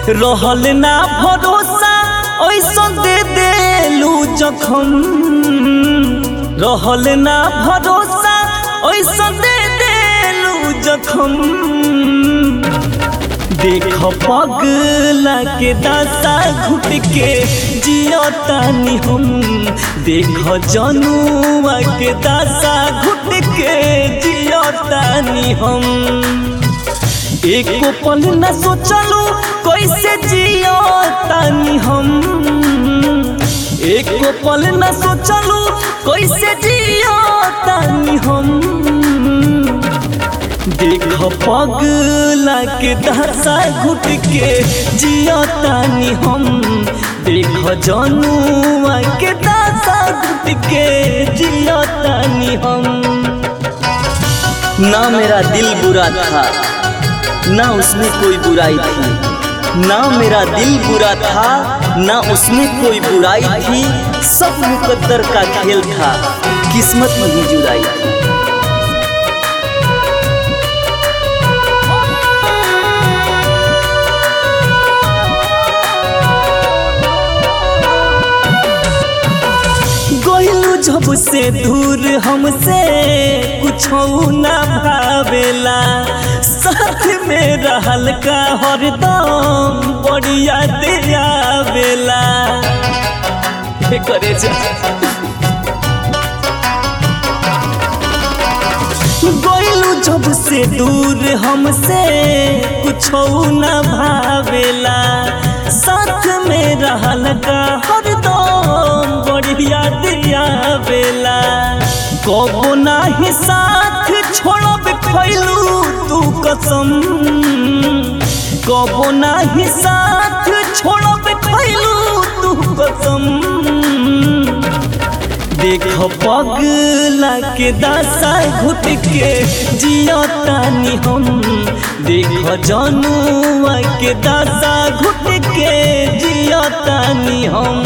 रहल ना भरोसा ऐसा दे देलू जखम रहल ना भरोसा ऐसा दे देलू जखम देख पगला के दासा घुट के जियतानी हम देख जनुआ के दासा घुट के जियतानी हम एको पल न सोचलू कैसे जियतानी हम एको पल न सोचलू कैसे जियतानी हम देख पगला के दशा घुट के जियतानी हम देख जनुआ के दशा घुट के जियतानी हम ना मेरा दिल बुरा था ना उसमें कोई बुराई थी ना मेरा दिल बुरा था ना उसमें कोई बुराई थी सब मुकद्दर का खेल था किस्मत में ही जुदाई थी गइलू जब से दूर हमसे कुछ ना भावेला साथ में रहल का हरदम बढ़िया दे आवेला हे करे जा गइलू जब से दूर हमसे कुछ ना भावेला साथ में रहल का हरदम बढ़िया दिया बेला कबो नाही साथ छोड़ब खैलू तू कसम कबो नाही साथ छोड़ब खैलू तू कसम देख पगला के दासा घुट के जियतानी हम देख जनुआ के दासा घुट के जियतानी हम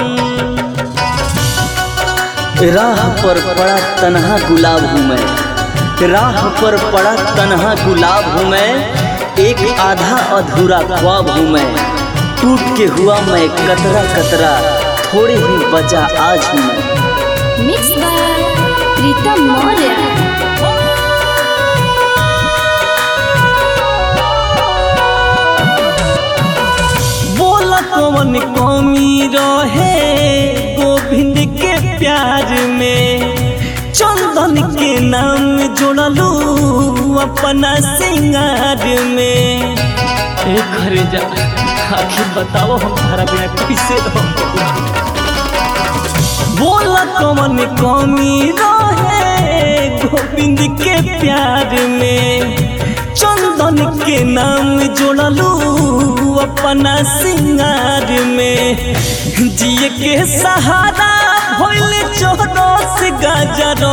राह पर पड़ा तन्हा गुलाब हूँ मैं राह पर पड़ा तन्हा गुलाब हूँ मैं एक आधा अधूरा ख्वाब हूँ मैं टूट के हुआ मैं कतरा कतरा थोड़े ही बचा आज हूँ मैं Mixed by Pritam Maurya. बोल कौन कमी रहे गोविंद के प्यार में चंदन के नाम जोड़लू अपना सिंगार में ए घरे जा आखिर बताओ हम तारा बिना कैसे रहो बोल कौन कमी रहे गोविंद के प्यार में चंदन के नाम जोड़लू अपना सिंगार में जिए के सहारा भइल चौरस गाजरो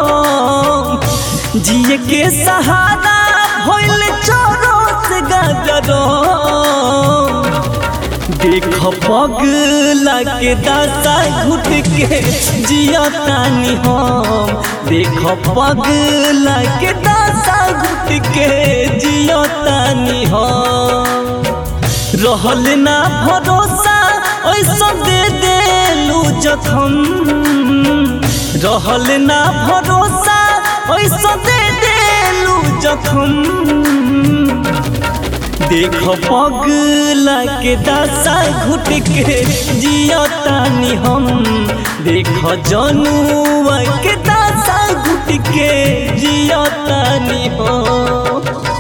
जिए के सहारा भइल चौरस गाजरो देख पगला के दासा घुट के जियतानी हम देख पगला के दासा घुट के जियतानी हम रहल ना भरोसा ऐसा दे देलू जखम रहल ना भरोसा ऐसा दे देलू जखम देख पगला के दासा घुट के जियतानी हम देख जनुआ के दासा घुट के जियतानी हम